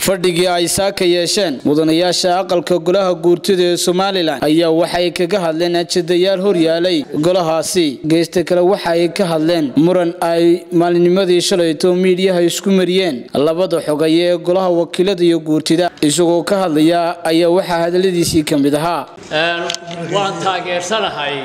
fadhigii ay saaka yeesheen mudanayaasha aqalka golaha guurtida ee somalilan ayaa waxay kaga hadleen ajadayaal horyaalay golahaasi geysta kale waxa ay ka hadleen muran ay maalinimadii shalayto miidyaha isku mariyeen labada xogay ee golaha wakiilada iyo guurtida isagoo ka hadlaya ayaa waxaa hadaladiisii ka mid ahaa waan taageersanahay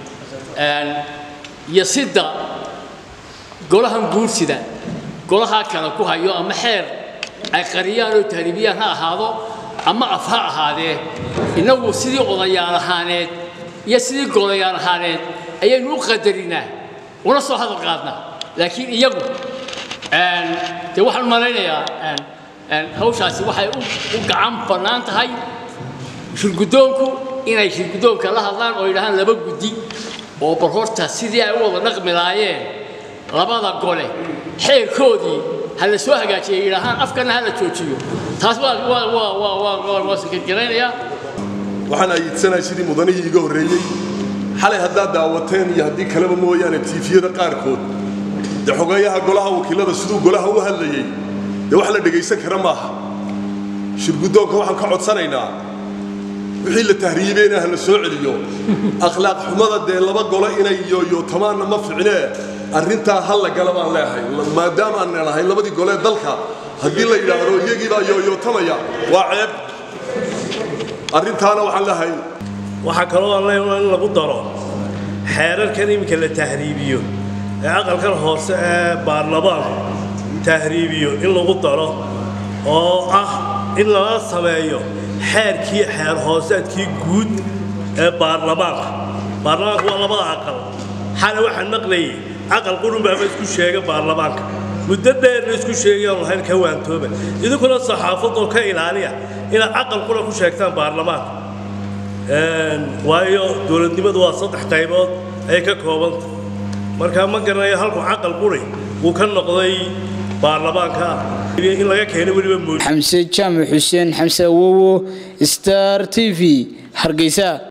yasidda golahan guursida golahaa kale ku hayo ama xeer ay qariyaan oo tahriibiyaan ha ahaado ama af ha ahaadee innagu sidii odayaal ahaaneed iyo sidii golayaal ahaaneed ayaynu u qadarinaa una soo hadal qaadnaa laakiin iyagu dee waxaan malaynayaa hawshaasi waxay u gacan bannaan tahay shirguddoonku inay shirguddoonka la hadlaan oo yidhahaan laba guddi oo bal horta sidii ay u wada dhaqmi lahaayeen labada gole xeerkoodii ha la soo hagaajiya yidhaahaan afkana ha la joojiyo taas waa sakadgaraynayaa waxaan ayidsanahay sidii mudanihii iga horreeyey xalay haddaad daawateen iyo haddii kaleba mooyaane tiifiyada qaarkood dee xogeeyaha golaha wakiilada siduu golaha u hadlayey dee wax la dhegaysan kara maaha shirguddoonka waxaan ka codsanaynaa wixii la tahriibeyna ha la soo celiyo akhlaaq xumada dee laba golo inay yooyootomaanna ma ficnee arrintaa hal la gala baan leehay maadaama aan leelahay labadii golee dalka haddii la yidhaahdo iyagiibaa yooyootamaya waa ceeb arrintaana waxaan leehay waxaa kaloo aan leeyahay in lagu daro xeerarkan iminka la tahriibiyo ee aqalkan hoose ee baarlamaanku tahriibiyo in lagu daro oo ah in lala sameeyo xeerkii xeer hooseedkii guud ee baarlamaanka baarlamaanka waa labada aqal xale waxaan maqlayay aqal qurunbaama isku sheega baarlamaanka muddo dheerna isku sheegayaan lahayn ka waantooba idinkuna saxaafadoo ka ilaaliya inaad aqal qura ku sheegtaan baarlamaanka waayo dowladnimadu waa saddex qaybood ay ka koobanta markaa ma garanayo halku caqal quri wuu ka noqday baarlamaanka in laga keeno weliba mood xamse jaamac xuseen xamse awowo star t v hargeysa